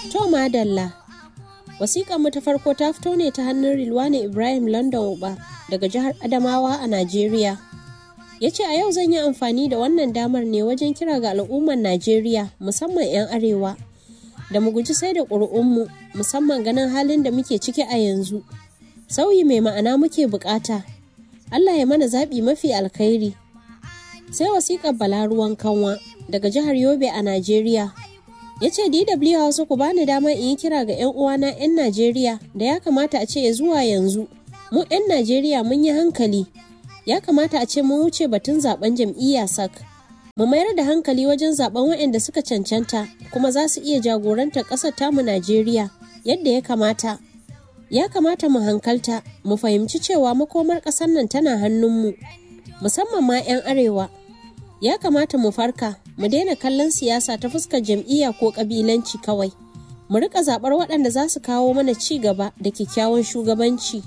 To madalla. Wasiƙar mu ta farko ta fito ne ta hannun Rilwani Ibrahim London Uba daga jihar Adamawa a Najeriya. Ya ce a yau zan yi amfani da wannan damar ne wajen kira ga al'ummar Najeriya musamman 'yan arewa da mu guji sai da ƙuri'unmu musamman ganin halin da muke ciki a yanzu. Sauyi mai ma'ana muke bukata. Allah ya mana zaɓi mafi alkhairi. Sai wasiƙar Bala ruwan kanwa daga jihar Yobe a Najeriya. ya ce DW Hausa ku bani dama in yi kira ga 'yan uwana 'yan Najeriya da ya kamata a ce zuwa yanzu mu 'yan Najeriya mun yi hankali ya kamata a ce mun wuce batun zaben jam'iyya sak mu mayar da hankali wajen zaben waɗanda suka cancanta kuma za su iya jagorantar ƙasar tamu Najeriya yadda ya kamata ya kamata mu hankalta mu fahimci cewa makomar ƙasar nan tana hannunmu musamman ma 'yan arewa ya kamata mu farka mu daina kallon siyasa ta fuskar jam'iyya ko kabilanci kawai mu rika zabar waɗanda za su kawo mana ci gaba da kyakkyawan shugabanci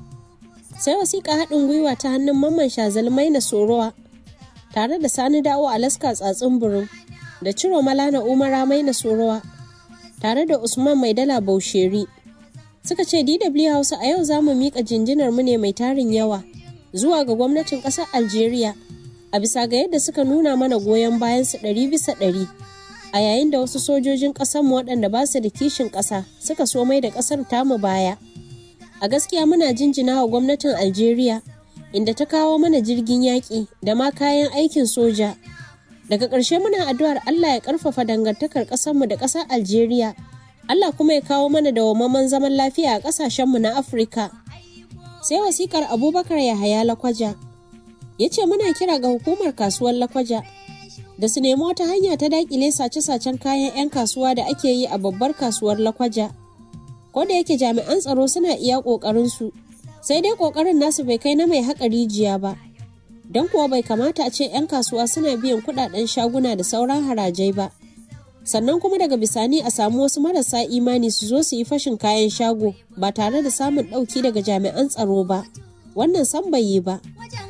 sai wasiƙa haɗin gwiwa ta hannun mamman shazalmai na sorowa tare da sani dawo alaska tsatsin burin da ciro malana umara mai na sorowa tare da usman mai dala bausheri suka ce dw hausa a yau za mu miƙa jinjinar mu ne mai tarin yawa zuwa ga gwamnatin ƙasar algeria a bisa ga yadda suka nuna mana goyon bayan su ɗari bisa ɗari a yayin da wasu sojojin ƙasarmu waɗanda ba su da kishin ƙasa suka so mai da ƙasar tamu baya a gaskiya muna jinjina wa gwamnatin algeria inda ta kawo mana jirgin yaƙi da ma kayan aikin soja daga ƙarshe muna addu'ar allah ya ƙarfafa dangantakar ƙasarmu da ƙasar algeria allah kuma ya kawo mana dawwammamen zaman lafiya a ƙasashenmu na afirka sai wasikar abubakar yahaya lakwaja ya ce muna kira ga hukumar kasuwar lakwaja da su nemi wata hanya ta dakile sace-sacen kayan 'yan kasuwa da ake yi a babbar kasuwar lakwaja ko da yake jami'an tsaro suna iya ƙoƙarinsu sai dai ƙoƙarin nasu bai kai na mai haƙa rijiya ba don kuwa bai kamata a ce 'yan kasuwa suna biyan kuɗaɗen shaguna da sauran harajai ba sannan kuma daga bisani a samu wasu marasa imani su zo su yi fashin kayan shago ba tare da samun ɗauki daga jami'an tsaro ba wannan san bai yi ba